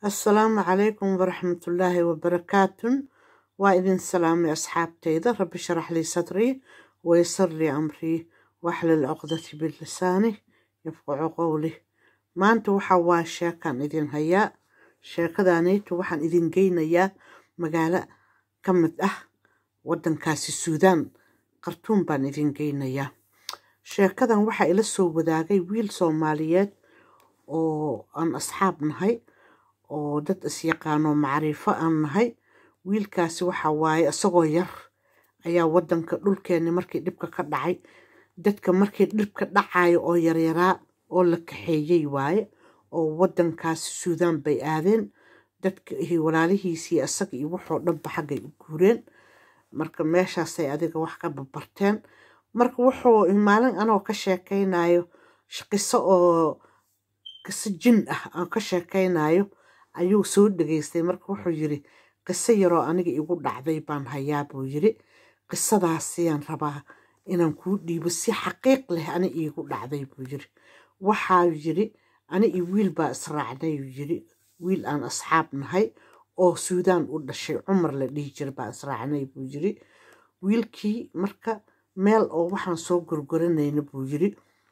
assalaamu calaykum waraxmatullaahi wabarakaatun waa idin salaamay asxaabtayda rabbi sharax lii sadrii waysar lii amrii waxlil cuqdati bilisaani yafqacu qowli maanta waxa waa sheekaan idin hayaa sheekadaanaytu waxaan idin geynayaa magaalo ka mid ah waddankaasi suudaan qartuun baan idin geynayaa sheekadan waxaa ila soo wadaagay wiil soomaaliyeed oo aan asxaab nahay oo dad isyaqaano macriifo aan nahay wiilkaasi waxa waaye isagoo yar ayaa waddanka dhulkeenni markii dhibka ka dhacay dadka markii dhibka dhacayo oo yaryaraa oo la kaxeeyey waaye oo waddankaasi suudaan bay aadeen dadka iyo walaalihiisii isaga iyo waxoo dhanba xaggay u guureen marka meeshaasay adiga wax ka babarteen marka wuxuu maalin anoo ka sheekaynayo qiso oo qiso jin ah aan ka sheekaynayo ayuu soo dhegaystay marka wuxuu yiri qiso yaroo aniga igu dhacday baan hayaa buu yiri qisadaasiyaan rabaa inaan kuu dhiibo si xaqiiq leh ani iigu dhacday buu yiri waxaa yiri ani iyo wiil baa israacnay yiri wiil aan asxaab nahay oo suudaan u dhashay cumar la dhihi jira baa israacnay buu yiri wiilkii marka meel oo waxaan soo gorgoranayna buu yiri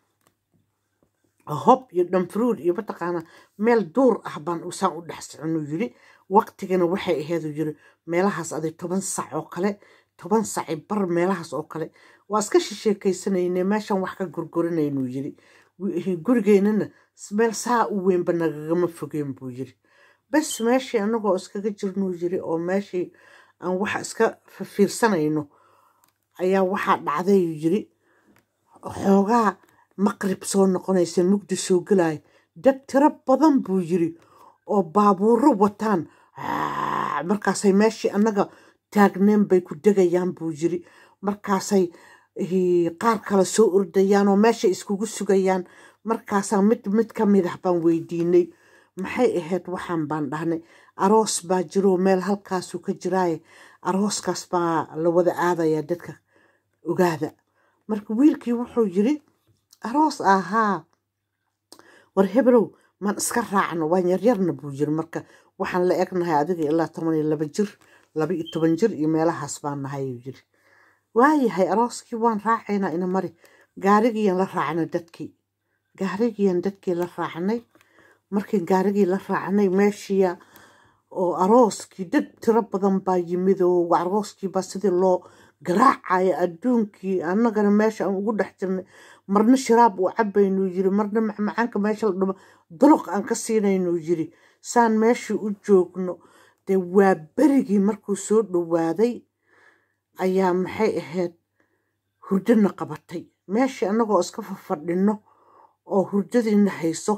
hob iyo dhanfruud iyo mataqaana meel duur ah baan usaan u dhex soconuu yiri waqtigana waxay aheedu yiri meelahaas aday toban sac oo kale toban saci bar meelahaas oo kale waa iska shisheekaysanayne meeshan wax ka gorgoranaynuu yiri gurigeynana meel saa u weynba nagagama fogeen buu yiri bes meeshii anagoo iskaga jirnuu yiri oo meeshii aan waxa iska fiirsanayno ayaa waxaa dhacday yiri xoogaa maqrib soo noqonaysa mugdi soo gelaya dad tiro badan buu yiri oo baabuuro wataan markaasay meeshii annaga taagneen bay ku degayaan buu yiri markaasay qaar kale soo ordayaan oo meeshay iskugu sugayaan markaasaa mid mid ka mid ah baan weydiinay maxay ahayd waxaan baan dhahnay aroos baa jiroo meel halkaasuu ka jiraaye arooskaas baa la wada aadayaa dadka ogaada marka wiilkii wuxuu yiri aroos ahaa war hebelow maan iska raacno waan yaryarna buu yiri marka waxaan la egnahay adiga ilaa toban iyo laba jir laba iyo toban jir iyo meelahaas baan nahay uu yiri waayahay arooskii waan raacaynaa ina mari gaarigiiyan la raacnay dadkii gaarigiiyan dadkii la raacnay markii gaarigii la raacnay meeshiya oo arooskii dad tiro badan baa yimid oo arooskiibaa sidii loo garaacaya adduunkii annagana meesha aan ugu dhex jirnay marna shiraab uu cabaynuu yiri marna macmacaanka meesha la dhumo duluq aan ka siinaynuu yiri saan meeshii u joogno dee waa berigii markuu soo dhowaaday ayaa maxay ahayd hurdana qabatay meeshii annagoo iska fafadhinno oo hurdadiina hayso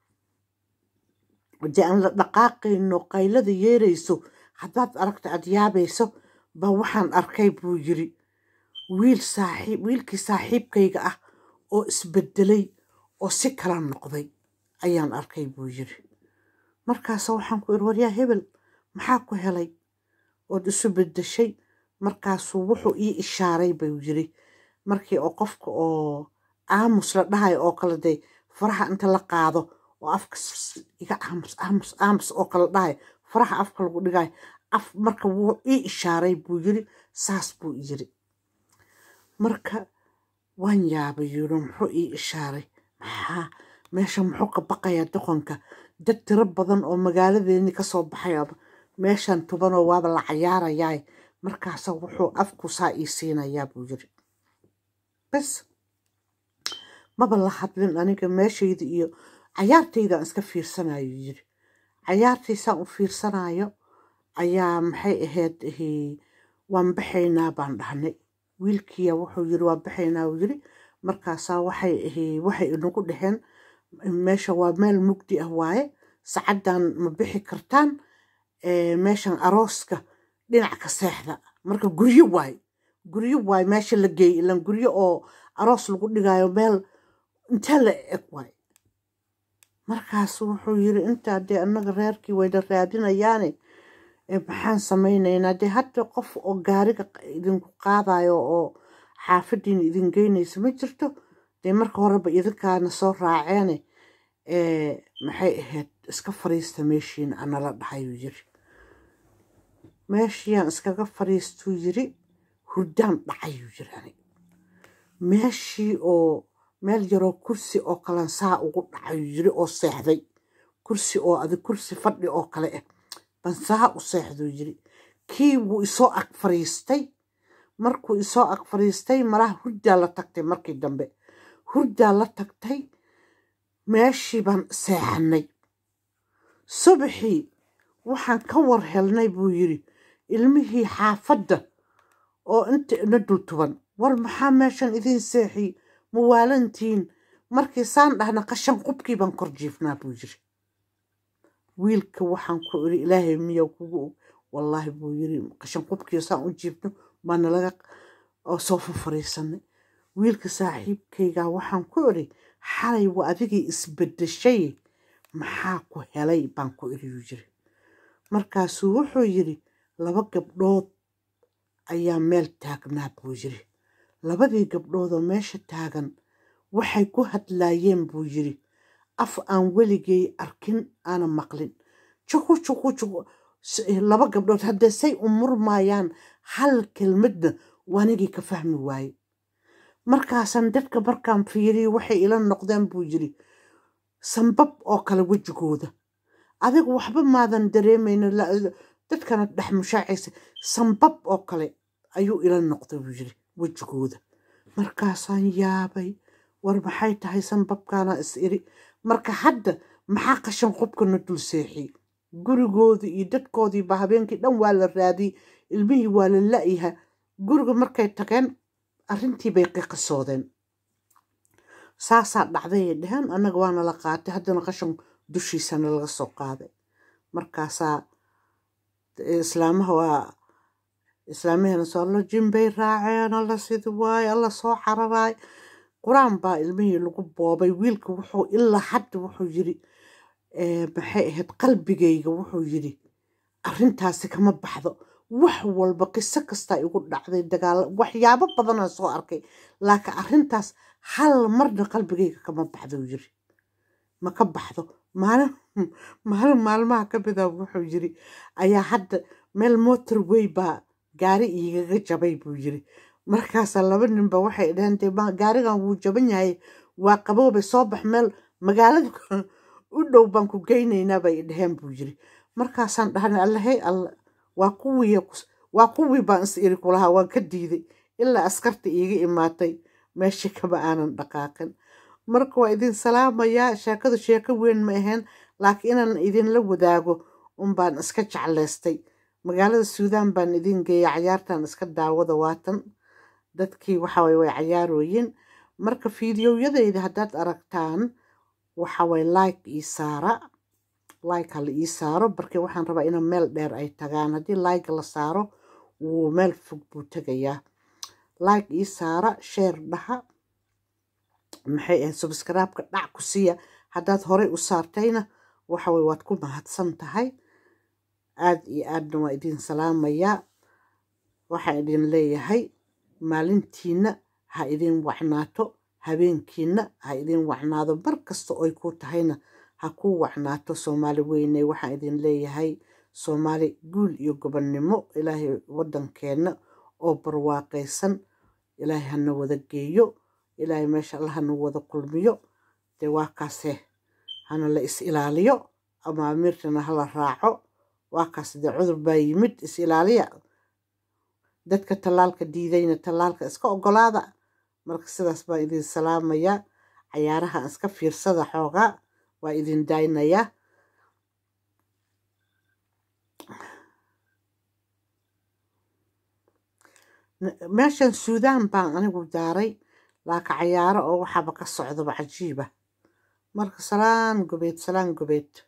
dee aan la dhaqaaqayno qaylada yeerayso haddaad aragta aad yaabayso baa waxaan arkay buu yiri wiil saaxiib wiilkii saaxiibkayga ah oo isbedelay oo si kala noqday ayaan arkay buu yiri markaasa waxaan ku iri waryaa hebel maxaa ku helay ood isu bedeshay markaasuu wuxuu ii ishaaray buu yiri markii oo qofka oo aamus la dhahayo oo kale dee faraha inta la qaado oo afka iga aamus aamus aamus oo kale dhahayo faraha afka lagu dhigayo af marka wuu ii ishaaray buu yiri saas buu yiri marka waan yaabay yiri muxuu ii ishaaray maxaa meesha muxuu ka baqayaa doqonka dad tiro badan oo magaaladeeni kasoo baxayaba meeshan tubanoo waaba la cayaarayaay markaasa wuxuu afku saa ii siinayaa buu yiri bes maba la hadlin aniga meeshayda iyo cayaartaydaan iska fiirsanayo yiri cayaartaysaan u fiirsanayo ayaa maxay ahayd waan baxaynaa baan dhahnay wiilkiya wuxuu yiri waan baxaynaa uu yiri markaasaa waxay waxay inagu dhaheen meesha waa meel mugdi ah waaye sacaddan ma bixi kartaan meeshan arooska dhinac ka seexda marka guryo waay guryo waay meesha la geeyay ilan guryo oo aroos lagu dhigayo meel intee la eg waay markaas wuxuu yiri intaa dee annaga reerkii wayna raadinayaane maxaan samaynaynaa dee hadda qof oo gaariga idinku qaadayo oo xaafadiina idin geynaysa ma jirto dee marka horeba idinkaana soo raaceene maxay ahayd iska fariista meeshiin anala dhahayuu yiri meeshiiyaan iskaga fariistuu yiri hurdaan dhacayuu yiri ani meeshii oo meel yaroo kursi oo kalan saa ugu dhacayuu yiri oo seexday kursi oo adi kursi fadhi oo kale ah ban saa u seexduu yiri kii wuu isoo ag fariistay markuu isoo ag fariistay malaha hurdaa la tagtay markii dambe hurdaa la tagtay meeshii baan seexanay subaxii waxaan ka war helnay buu yiri ilmihii xaafadda oo inta ina dultuban war maxaa meeshan idiin seexiy mawaalantiin markii saan dhahna qashan qubkii baan kor jiifnaa buu yiri wiilka waxaan ku iri ilaahay miyaa kugu og wallaahi buu yiri qashan qubkii saan u jiifno baana laga soo fafariisanay wiilka saaxiibkaygaa waxaan ku iri xalay waa adigii isbedeshay maxaa ku helay baan ku iriyuu yiri markaasuu wuxuu yiri laba gabdhood ayaa meel taagnaa buu yiri labadii gabdhoodoo meesha taagan waxay ku hadlaayeen buu yiri af aan weligay arkin aana maqlin juqu juqu juqu laba gabdhood haddee say u murmaayaan hal kelmadna waanigii ka fahmi waaye markaasaan dadka markaan fiiriyo waxay ila noqdeen buu yiri sambab oo kale wejigooda adigu waxba maadan dareemayno dadkana dhex mushaacaysa sambab oo kale ayuu ila noqday buu yiri wejigooda markaasaan yaabay war maxay tahay sambabkaana is iri marka hadda maxaa qashan qubkana dul seexiyey gurigoodii iyo dadkoodiiba habeenkii dhan waa la raadiyey ilmihii waa la la-yaha guriga markay tageen arrintii bay qiqisoodeen saasaa dhacdayay dheheen annaga waana la qaatay haddana qashan dushiisana laga soo qaaday markaasaa islaamaha waa islaamahana soo alla jimbay raaceen alla sidi waaye alla soo cararaay qur-aan baa ilmihii lagu boobay wiilka wuxuu ilaa hadda wuxuu yiri maxay ahayd qalbigayga wuxuu yiri arrintaasi kama baxdo wax walba qiso kastaa igu dhacday dagaal waxyaabo badanaa soo arkay laakiin arrintaas hal marna qalbigayga kama baxdo yiri ma ka baxdo maalin maalin maalmaha ka mida wuxuu yiri ayaa hadda meel motorway baa gaari igaga jabay buu yiri markaasaa laba ninba waxay dhaheen dee gaarigan wuu jaban yahay waa qaboobay soo bax meel magaalada u dhow baan ku geynaynaa bay dhaheen buu yiri markaasaan dhahnay allahey alla waa kuwii waa kuwii baan is iri kulahaa waan ka diiday ilaa askarta iiga imaatay meesha kama aanan dhaqaaqin marka waa idin salaamayaa sheekadu sheeko weyn ma ahayn laakiin inaan idinla wadaago unbaan iska jeclaystay magaalada suudaan baan idin geeya cayaartan iska daawada waatan dadkii waxaway way cayaarooyin marka fiidiyowyadayda haddaad aragtaan waxaway like ii saara like hala ii saaro barkii waxaan rabaa ina meel dheer ay tagaan haddii like la saaro wuu meel fog buu tegayaa like ii saara sheer dhaha maxay ahayd subscribe-ka dhac ku siiya haddaad horey u saartayna waxaway waad ku mahadsan tahay aad iyo aadna waa idin salaamayaa waxaan idin leeyahay maalintiina ha idin wacnaato habeenkiina ha idin wacnaado mar kasta oy ku tahayna ha ku wacnaato soomaali weyne waxaan idin leeyahay soomaali guul iyo gobonnimo ilaahay waddankeenna oo barwaaqaysan ilaahay hana wada geeyo ilaahay meesha alla hana wada kulmiyo dee waa kaase hana la is ilaaliyo amaamiirtana hala raaco waa kaas dee cudur baa yimid is ilaaliya dadka tallaalka diidayna tallaalka iska ogolaada marka sidaas baan idin salaamayaa cayaaraha iska fiirsada xoogaa waa idin daynayaa meeshan suudaan baan anigu daaray laaka cayaaro oo waxaaba ka socdaba cajiiba marka salaan gobeed salaan gobeed